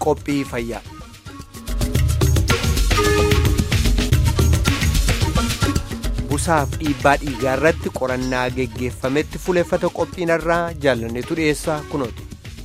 qophii fayyaa. busaaf dhiibbaa dhiigaa irratti qorannaa geggeeffametti fuleeffata qophiinarraa jaalanneetu dhiyeessaa kunooti.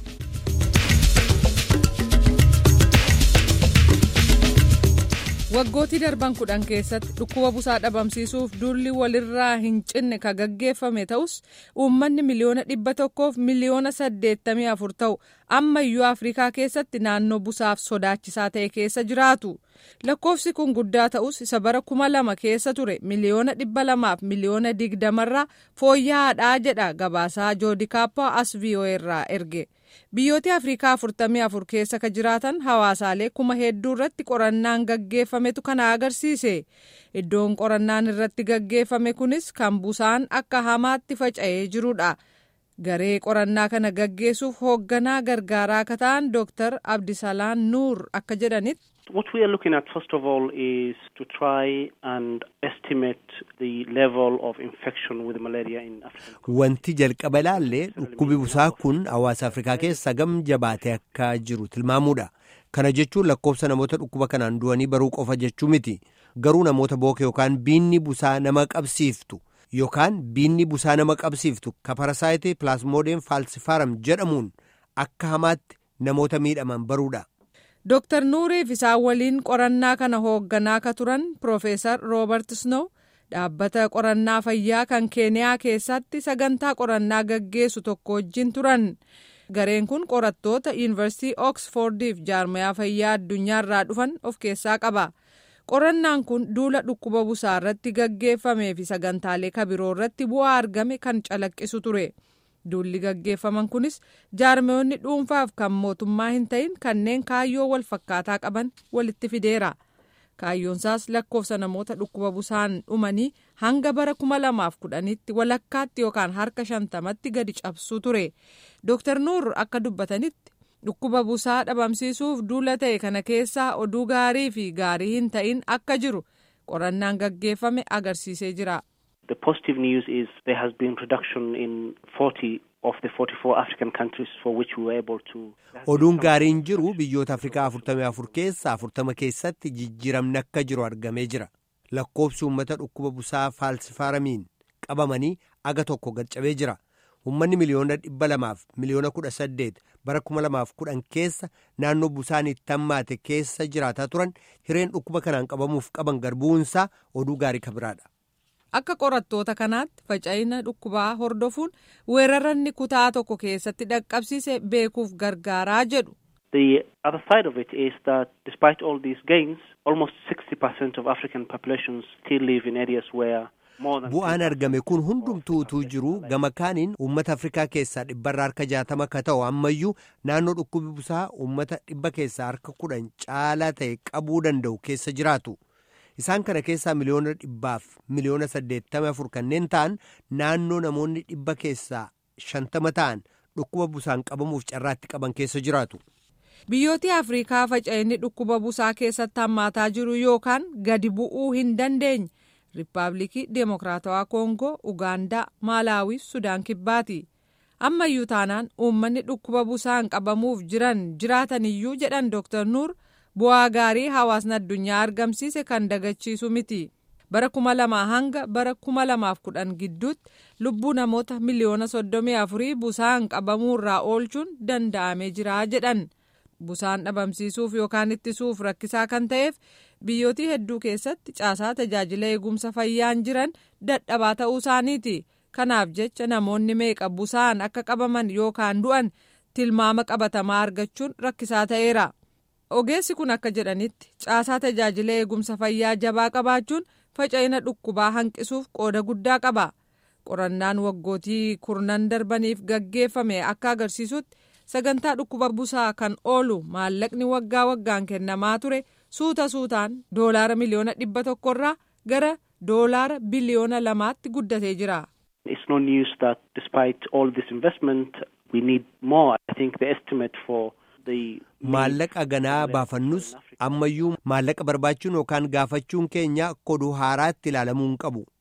waggootii darban kudhan keessatti dhukkuba busaa dhabamsiisuuf duulli walirraa hin cinne ka gaggeeffame ta'us uummanni miliyoona dhibba tokkoof miliyoona saddeettamii afur ta'u ammayyuu afrikaa keessatti naannoo busaaf sodaachisaa ta'e keessa jiraatu lakkoofsi kun guddaa ta'us isa bara kuma lama keessa ture miliyoona dhibba lamaaf miliyoona digdamarraa fooyya'aadhaa jedha gabaasaa joodikaappaa as irraa erge. biyyoota afrikaa afurtamii afur keessa ka jiraatan hawaasaalee kuma hedduu irratti qorannaan gaggeeffametu kana agarsiise iddoon qorannaan irratti gaggeeffame kunis kan busaan akka hamaatti faca'ee jirudha garee qorannaa kana gaggeessuuf hoogganaa gargaaraa akka ta'an dooktar abdisalaan nuur akka jedhanitti. What we are looking at first of all is to try and estimate the level of infection with malaria in Africa. Wanti jalqaba ilaalle dhukkubi busaa kun hawaasa Afrikaa keessa gam jabaatee akka jiru tilmaamuudha. Kana jechuun lakkoofsa namoota dhukkuba kanaan du'anii baruu qofa jechuu miti. Garuu namoota booke yookaan biinni busaa nama qabsiiftu yookaan biinni busaa nama qabsiiftu ka parasaayitii pilaasmoodeen faalsifaram jedhamuun akka hamaatti namoota miidhaman baruudha. Dooktar Nuuriif isaan waliin qorannaa kana hoogganaa ka turan Profeesar Roobert Snow dhaabbata qorannaa fayyaa kan Keeniyaa keessatti sagantaa qorannaa gaggeessu tokko wajjin turan. Gareen kun qorattoota Yuunivarsiitii Oksfordiif jaarmayaa fayyaa addunyaarraa dhufan of keessaa qaba. Qorannaan kun duula dhukkuba busaa irratti gaggeeffamee fi sagantaalee kabiroo irratti bu'aa argame kan calaqqisu ture. duulli gaggeeffaman kunis jaarmeewonni dhuunfaaf kan mootummaa hin ta'in kanneen kaayyoo wal fakkaataa qaban walitti fideera kaayyoonsaas lakkoofsa namoota dhukkuba busaan dhumanii hanga bara kuma lamaaf kudhanitti walakkaatti yookaan harka shantamatti gadi cabsuu ture dooktar nuur akka dubbatanitti dhukkuba busaa dhabamsiisuuf duula ta'e kana keessaa oduu gaarii fi gaarii hin ta'in akka jiru qorannaan gaggeeffame agarsiisee jira. The positive news is there has been reduction in 40 of the 44 African countries for which we were able to. Oduun gaariin jiru biyyoota Afrikaa 44 keessaa 40 keessatti jijjiiramni akka jiru argamee jira. Lakkoofsi uummata dhukkuba busaa faalsifaaramiin qabamanii aga tokko gadcabee jira. Uummanni miliyoona dhibba lamaaf miliyoona kudha saddeet bara kuma lamaaf kudhan keessa naannoo busaan itti hammaate keessa jiraataa turan hireen dhukkuba kanaan qabamuuf qaban garbuunsaa oduu gaarii kabiraadha. Akka qorattoota kanaatti faca'ina dhukkubaa hordofuun weeraranni kutaa tokko keessatti dhaqqabsiise beekuuf gargaaraa jedhu. The other side of it is that despite all these gains, almost 60% of African populations still live in areas where Bu'aan argame kun hundumtuu utuu jiru gama kaaniin uummata Afrikaa keessaa dhibbarraa harka jaatama akka ta'u ammayyuu naannoo dhukkubi busaa uummata dhibba keessaa harka kudhan caalaa ta'e qabuu danda'u keessa jiraatu. Isaan kana keessaa miliyoona dhibbaaf miliyoona saddeettama afur kanneen ta'an naannoo namoonni dhibba keessaa shantama ta'an dhukkuba busaan qabamuuf carraatti qaban keessa jiraatu. Biyyooti Afrikaa faca'inni dhukkuba busaa keessatti hammaataa jiru yookaan gadi bu'uu hin dandeenye. Riippaabilikii Deemokiraatawaa Koongoo, Ugaandaa, Maalaawi fi Sudaan Kibbaati. Ammayyuu taanaan uummanni dhukkuba busaan qabamuuf jiran jiraataniyyuu jedhan Dr. Nuur bu'aa gaarii hawaasni addunyaa argamsiise kan dagachiisu miti. Bara kuma lamaa hanga bara kuma lamaaf kudhan gidduutti lubbuu namoota miliyoona soddomii afurii busaan qabamuurraa oolchuun danda'amee jira jedhan. Busaan dhabamsiisuuf yookaan ittisuuf rakkisaa kan ta'eef biyyootii hedduu keessatti caasaa tajaajila eegumsa fayyaan jiran dadhabaa ta'uu isaaniiti. Kanaaf jecha namoonni meeqa busaan akka qabaman yookaan du'an tilmaama qabatamaa argachuun rakkisaa ta'eera. Ogeessi kun akka jedhanitti caasaa tajaajila eegumsa fayyaa jabaa qabaachuun faca'ina dhukkubaa hanqisuuf qooda guddaa qaba. Qorannaan waggootii kurnan darbaniif gaggeeffame akka agarsiisutti sagantaa dhukkuba busaa kan oolu maallaqni waggaa waggaan kennamaa ture suuta suutaan doolaara miliyoona dhibba tokkorraa gara doolaara biliyoona lamaatti guddatee jira. It's no news that despite all this investment we need more. I think the estimate for the Maallaqa ganaa baafannus ammayyuu maallaqa barbaachuun yookaan gaafachuun keenya akka oduu haaraatti ilaalamuu hin qabu.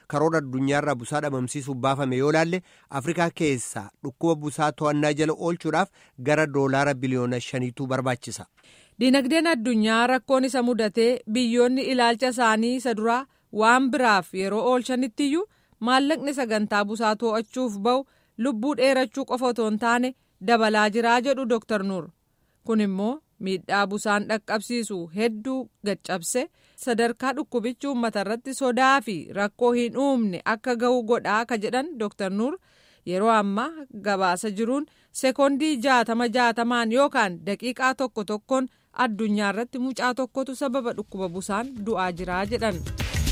karoora addunyaarraa busaa dhabamsiisuuf baafame yoo laalle afrikaa keessaa dhukkuba busaa to'annaa jala oolchuudhaaf gara doolaara biliyoona shaniitu barbaachisa. Dinagdeen addunyaa rakkoon isa mudatee biyyoonni ilaalcha isaanii isa duraa waan biraaf yeroo oolchanittiyyuu maallaqni sagantaa busaa to'achuuf ba'u lubbuu dheerachuu qofa otoo hin taane dabalaa jiraa jedhu Dr. Nuur. Kun immoo miidhaa busaan dhaqqabsiisu hedduu gaccabse sadarkaa dhukkubichi uummata irratti sodaa fi rakkoo hin uumne akka ga'u godhaa ka jedhan Dr. Nuur yeroo ammaa gabaasa jiruun sekoondii jaatama jaatamaan yookaan daqiiqaa tokko tokkoon addunyaa irratti mucaa tokkotu sababa dhukkuba busaan du'aa jiraa jedhan.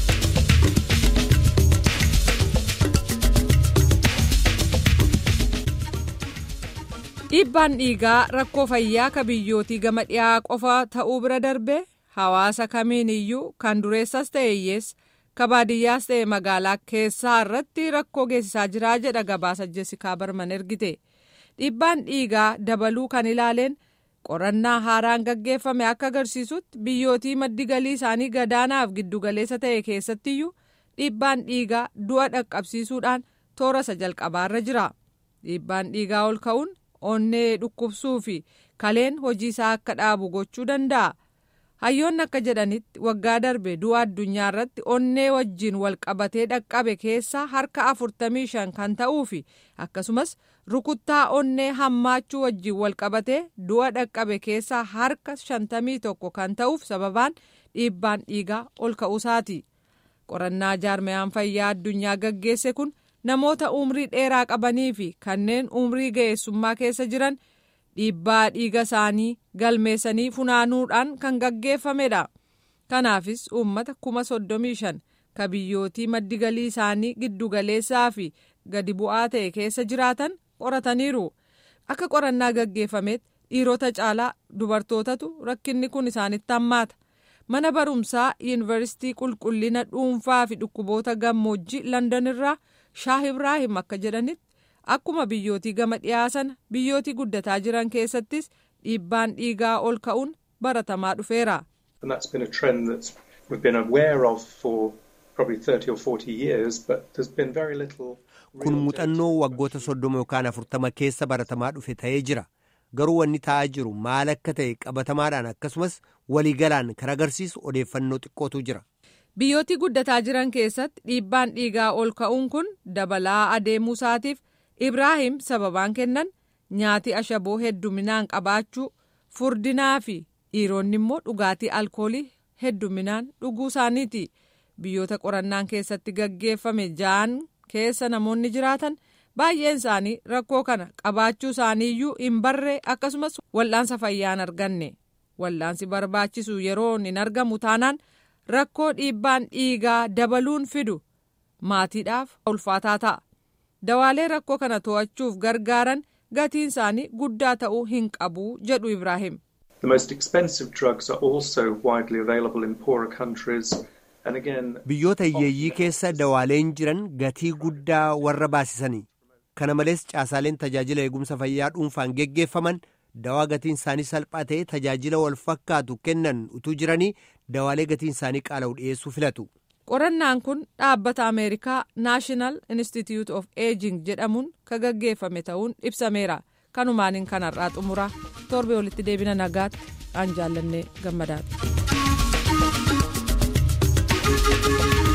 dhiibbaan dhiigaa rakkoo fayyaa ka biyyootii gama dhiyaa qofa ta'uu bira darbee hawaasa kamiin iyyuu kan dureessas ta'e hiyyeessa ka baadiyyaas ta'e magaalaa keessaa irratti rakkoo geessisaa jiraa jedha gabaasa jessikaa barman ergite dhiibbaan dhiigaa dabaluu kan ilaaleen qorannaa haaraan gaggeeffame akka agarsiisutti biyyootii maddi galii isaanii gadaanaaf giddugaleessa ta'e keessattiyyuu dhiibbaan dhiigaa du'a dhaqqabsiisuudhaan toora isa jalqabaarra jira dhiibbaan dhiigaa ol ka'uun onnee dhukkubsuu fi kaleen hojii isaa akka dhaabu gochuu danda'a. Hayyoonni akka jedhanitti waggaa darbe du'a addunyaa irratti onnee wajjin wal qabatee dhaqqabe keessaa harka afurtamii shan kan ta'uu fi akkasumas rukuttaa onnee hammaachuu wajjin wal qabatee du'a dhaqqabe keessaa harka shantamii tokko kan ta'uuf sababaan dhiibbaan dhiigaa ol ka'uusaati. Qorannaa jaarmayaan fayyaa addunyaa gaggeesse kun. namoota umrii dheeraa qabanii fi kanneen umrii ga'eessummaa keessa jiran dhiibbaa dhiiga isaanii galmeessanii funaanuudhaan kan gaggeeffamedha. Kanaafis uummata kuma soddomii shan ka biyyootii maddi galii isaanii giddugaleessaa fi gadi bu'aa ta'e keessa jiraatan qorataniiru. Akka qorannaa gaggeeffametti dhiirota caalaa dubartootatu rakkinni kun isaanitti hammaata. Mana barumsaa yuunivarsiitii qulqullina dhuunfaa fi dhukkuboota gammoojjii London irraa Shaah Ibraahim akka jedhanitti akkuma biyyootii gama dhiyaa sana biyyootii guddataa jiran keessattis dhiibbaan dhiigaa ol ka'uun baratamaa dhufeera. Kun muuxannoo waggoota soddoma yookaan afurtama keessa baratamaa dhufe ta'ee jira. Garuu wanni ta'aa jiru maal akka ta'e qabatamaadhaan akkasumas waliigalaan kan agarsiisu odeeffannoo xiqqootu jira. Biyyootii guddataa jiran keessatti dhiibbaan dhiigaa ol ka'uun kun dabalaa adeemuu isaatiif Ibraahim sababaan kennan nyaati ashaboo hedduminaan qabaachuu furdinaa fi dhiironni immoo dhugaatii alkoolii hedduminaan dhuguu isaaniiti. Biyyoota qorannaan keessatti gaggeeffame ja'an keessa namoonni jiraatan baay'een isaanii rakkoo kana qabaachuu isaaniiyyuu hin barree akkasumas wal'aansa fayyaa hin arganne. Wal'aansi barbaachisu yeroo hin argamu taanaan. rakkoo dhiibbaan dhiigaa dabaluun fidu maatiidhaaf ulfaataa ta'a dawaalee rakkoo kana to'achuuf gargaaran gatiin isaanii guddaa ta'uu hin qabu jedhu ibraahim. biyyoota hiyyeeyyii keessa dawaaleen jiran gatii guddaa warra baasisanii kana malees caasaaleen tajaajila eegumsa fayyaa dhuunfaan geggeeffaman. dawaa gatiin isaanii salphaa ta'e tajaajila wal fakkaatu kennan utuu jiranii dawaalee gatiin isaanii qaala'u dhiyeessuu filatu. qorannaan kun dhaabbata ameerikaa naashinaal institute of aging jedhamuun kan gaggeeffame ta'uun ibsameera kanumaaniin kanarraa xumura torbee walitti deebina nagaatti aan jaallannee gammadaati.